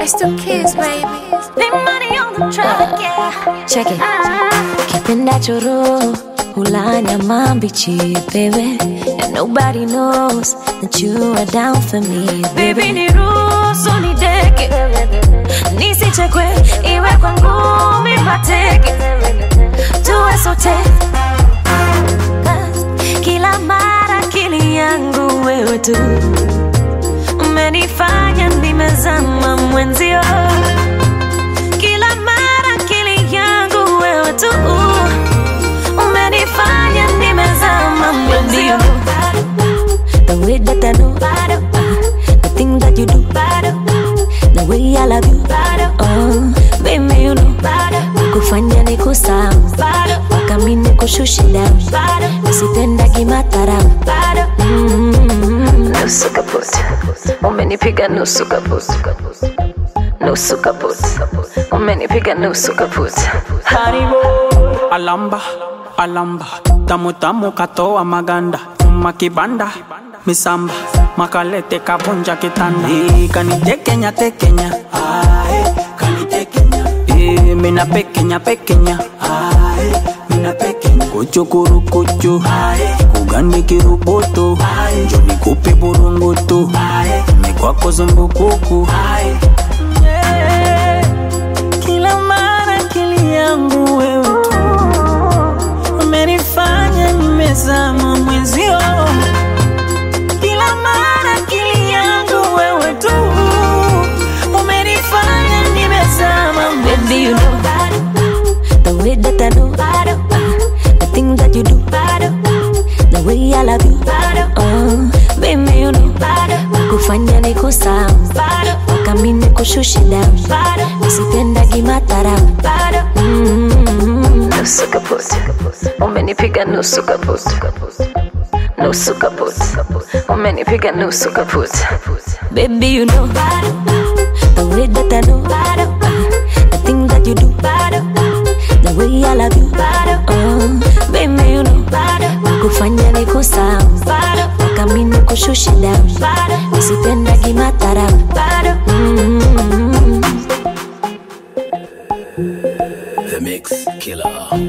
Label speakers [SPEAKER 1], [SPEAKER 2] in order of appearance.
[SPEAKER 1] It's the kids, baby.
[SPEAKER 2] Big money on the track, yeah.
[SPEAKER 3] Check it. Kipenda choro hulanya mambichi baby and nobody knows that you are down for me
[SPEAKER 2] Baby niruhusu nideke, nisichekwe, iwe kwa ngumi mateke, tuwe sote kila mara akili yangu wewe tu umenifanya nimezama mwenzio kila mara akili yangu wewe tu umenifanya nimezama mwenzio
[SPEAKER 3] the way that I know the thing that you do the way I love you oh baby you know kufanya ni kusahau mpaka mimi nikushushe down nisipendagi madharau
[SPEAKER 4] nusu kaput umenipiga nusu kaput nusu kaput umenipiga nusu kaput
[SPEAKER 5] Haribo alamba alamba tamu tamu katoa maganda nyuma kibanda misamba makalete kavunja kitanda Eh, kanitekenya tekenya Ae, kanitekenya Eh, mina pekenya pekenya Ae, mina pekenya kuchukuru kuchu kugani kiruboto njoni kupe burungutu mekwako zumbukuku Yeah. Kila mara akili yangu wewe tu umenifanya nimezama mwenzio. Kila mara akili yangu wewe tu umenifanya nimezama
[SPEAKER 3] Baby, you
[SPEAKER 5] mwenzio.
[SPEAKER 3] know the way that I know the thing that you do, the way I love you. Oh, baby, you know kufanya ni kusahau mpaka mimi nikushushe down, nisipendagi madharau.
[SPEAKER 4] nusu kaput umenipiga nusu kaput nusu kaput umenipiga nusu kaput
[SPEAKER 3] Baby, you know the way that I know the thing that you do, the way I love you. Oh, baby, you know kufanya ni kusahau mpaka mimi nikushushe down, nisipendagi madharau.
[SPEAKER 6] The Mix Killer.